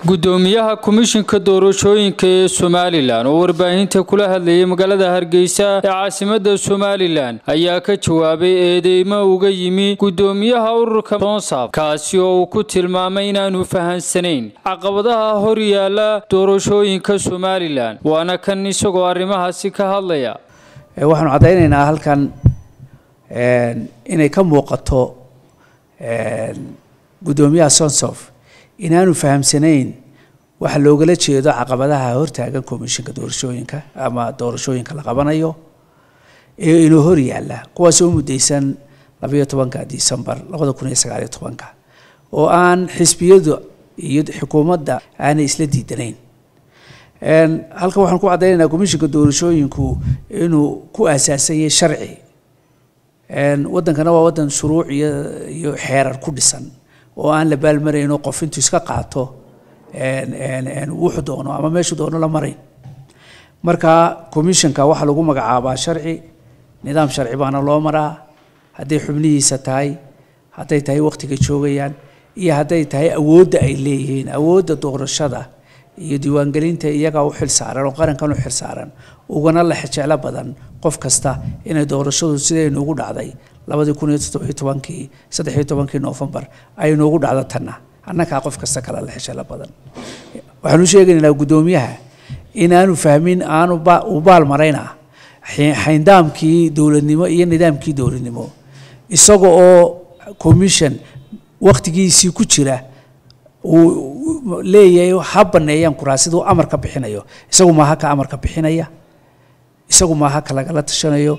gudoomiyaha komishinka doorashooyinka ee somalilan oo warbaahinta kula hadlayay magaalada hargeysa ee caasimada somalilan ayaa ka jawaabay eedeymo uga yimi gudoomiyaha ururka soonsaf kaasi oo uu ku tilmaamay inaanu fahansanayn caqabadaha hor yaala doorashooyinka somalilan waana kan isagoo arrimahaasi ka hadlaya waxaanu caddaynaynaa halkan inay ka muuqato gudoomiyaha sonsof inaanu fahamsanayn waxa loogala jeedo caqabadaha hortaagan komishinka doorashooyinka ama doorashooyinka la qabanayo ee inuu hor yaalla kuwaasoo mudaysan labayo tobanka disembar labada kun iyo sagaaliyo tobanka oo aan xisbiyadu iyo xukuumadda aanay isla diidanayn halkan waxaan ku caddaynaynaa komishinka doorashooyinku inuu ku aasaasanyay sharci waddankana waa waddan shuruuc iyo iyo xeerar ku dhisan oo aan la baalmarayno qof intuu iska qaato wuxuu doono ama meeshuu doono la marayn marka commissionka waxaa lagu magacaabaa sharci nidaam sharci baana loo maraa hadday xubnihiisa tahay hadday tahay waqtiga joogayaan iyo hadday tahay awoodda ay leeyihiin awoodda doorashada iyo diiwaangelinta iyagaa u xilsaaran oo qarankan u xilsaaran ugana la jeclo badan qof kasta inay doorashadu sidaynu ugu dhacday labadii kun iyo toddobiyo tobankii saddexiyo tobankii noofembar aynu ugu dhacdo tanna annagaa qof kasta kale la xishalo badan waxaanu sheegaynaynaa guddoomiyaha inaanu fahmin aanu u baal marayna xayndaamkii dowladnimo iyo nidaamkii dowladnimo isaga oo commission waktigiisii ku jira uu leeyahay ha baneeyaan kuraasiduu amarka bixinayo isagu maaha ka amarka bixinaya isagu maaha ka lagala tashanayo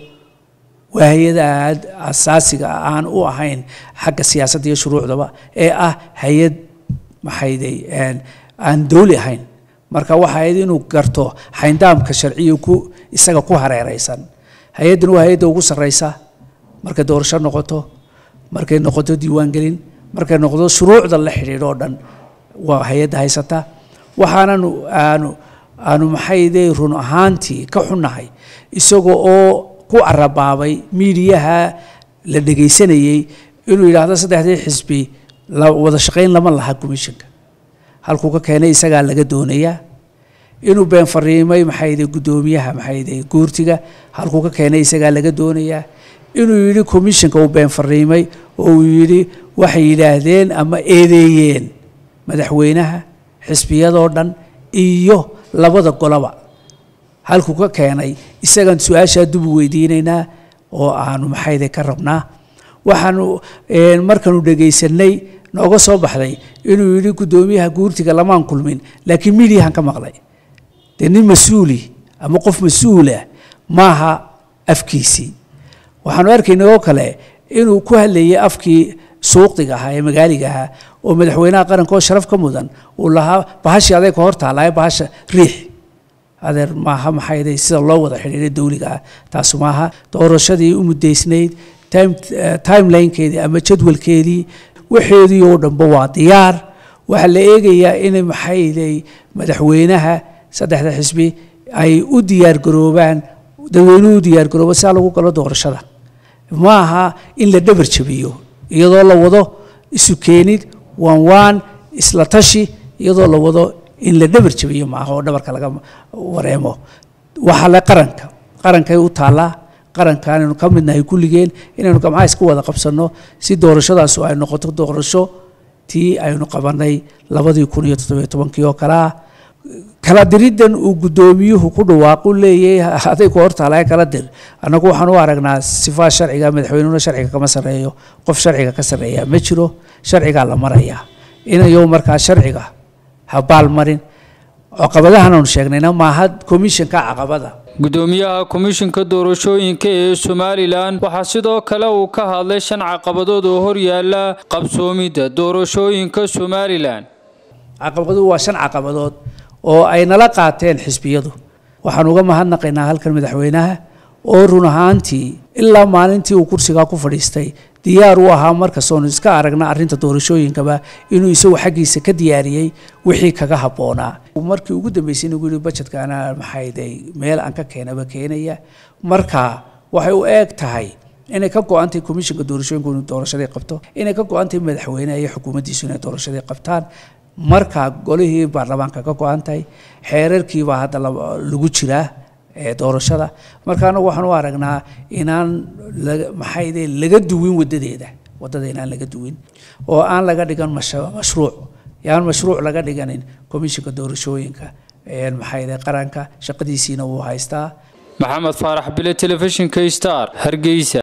waa hay-ada aad asaasiga aan u ahayn xagga siyaasadda iyo shuruucdaba ee ah hay-ad maxayday aan dowli ahayn marka waxa ahayd inuu garto xayndaamka sharciya ku isaga ku hareereysan hay-addan waa hay-adda ugu sarreysa markay doorasho noqoto markay noqoto diiwaangelin markay noqdo shuruucda la xidhiidho oo dhan waa hay-adda haysata waxaananu aanu aanu maxayday run ahaantii ka xunnahay isaga oo ku carabaabay miidiyaha la dhegaysanayey inuu yidhaahdo saddexdii xisbi wada shaqayn lama laha commissionka halkuu ka keenay isagaa laga doonayaa inuu been fariimay maxayday guddoomiyaha maxayday guurtiga halkuu ka keenay isagaa laga doonayaa inuu yidhi commissionka uu been fariimay oo uu yidhi waxay yidhaahdeen ama eedeeyeen madaxweynaha xisbiyadoo dhan iyo labada goloba halkuu ka keenay isagaan su-aashaa dubu weydiinaynaa oo aanu maxayday ka rabnaa waxaanu markaanu dhegaysanay nooga soo baxday inuu yidhi guddoomiyaha guurtiga lamaan kulmin laakiin midiyahan ka maqlay dee nin mas-uuli ama qof mas-uulah maaha afkiisii waxaanu arkaynay oo kale inuu ku hadlayay afkii suuqdiga ahaa ee magaaliga ahaa oo madaxweynaha qaranka oo sharaf ka mudan uu lahaa bahashii aday ka hor taalaye bahasha riix adeer maaha maxayday sida loo wada xidhiiray dowliga ah taasu maaha doorashadii u mudaysnayd timelinkeedii ama jadwalkeedii waxeedii oo dhanba waa diyaar waxaa la eegayaa inay maxayday madaxweynaha saddexda xisbi ay u diyaargaroobaan dadweynuhu u diyaargaroobo sidaa lagu galo doorashada ma aha in la dhabar jabiyo iyadoo la wado isu keenid waan waan isla tashi iyadoo la wado in la dhabar jabiyo maaha oo dhabarka laga wareemo waxaa le qaranka qarankay u taallaa qaranka inaynu ka midnahay kulligeen inaynu gamcaha iska wada qabsanno si doorashadaasu ay noqoto doorasho tii aynu qabanay labadii kun iyo toddobiyo tobankii oo kale ah kala diriddan uu guddoomiyuhu ku dhawaaqu leeyahay aday ku hortaalaye kala dir annagu waxaan u aragnaa sifaa sharciga madaxweynuhuna sharciga kama sarreeyo qof sharciga ka sarreeya ma jiro sharcigaa la marayaa inayo markaa sharciga ha baal marin caqabadahan aanu sheegnayna maaha commissionka caqabada gudoomiyaha komishinka doorashooyinka ee somalilan waxaa sidoo kale uu ka hadlay shan caqabadood oo hor yaala qabsoomidda doorashooyinka somalilan caqabaduhu waa shan caqabadood oo ay nala qaateen xisbiyadu waxaan uga mahadnaqaynaa halkan madaxweynaha oo run ahaantii ilaa maalintii uu kursigaa ku fadhiistay diyaar u ahaa markastoonu iska aragna arrinta doorashooyinkaba inuu isagu xaggiisa ka diyaariyey wixii kaga habboonaa markii ugu dambeysay inagu yihi bajetkana maxayday meel aan ka keenaba keenaya marka waxay u eeg tahay inay ka go-antay komishinka doorashooyinku inuu doorashadii qabto inay ka go-antay madaxweyneha iyo xukuumaddiisu inay doorashadii qabtaan markaa golihii baarlamaanka ka go-an tahay xeerarkiibaa hadda lagu jiraa doorashada marka anagu waxaan u aragnaa inaan maxayde laga duwin wadadeeda wadada inaan laga duwin oo aan laga dhigan mashruuc yaan mashruuc laga dhiganin komishinka doorashooyinka maxayde qaranka shaqadiisiina wuu haystaa maxamed faarax bile telefishinka star hargeysa